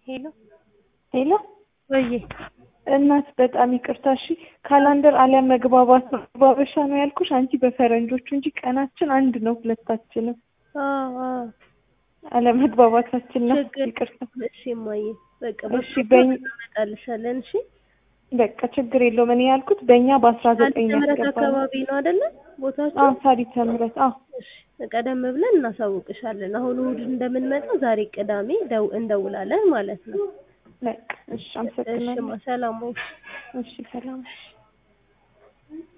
ሄሎ ሄሎ ወዬ እናት በጣም ይቅርታ እሺ ካላንደር አለመግባባት ነው ባበሻ ነው ያልኩሽ አንቺ በፈረንጆቹ እንጂ ቀናችን አንድ ነው ሁለታችንም አዎ አዎ አለመግባባታችን ነው ችግር ይቅርታ እሺ እማዬ በቃ እሺ በኝ እናመጣልሻለን እሺ በቃ ችግር የለውም እኔ ያልኩት በእኛ በአስራ ዘጠኝ ሳሪተ ምህረት ያስገባል አካባቢ ነው አይደለ ቦታችሁ አዎ ሳሪተ ምህረት አዎ እሺ ቀደም ብለን እናሳውቅሻለን አሁን እሑድ እንደምንመጣ ዛሬ ቅዳሜ ደው እንደውላለን ማለት ነው በቃ እሺ እሺ አመሰግናለሁ ማ ሰላም ወይ እሺ ሰላም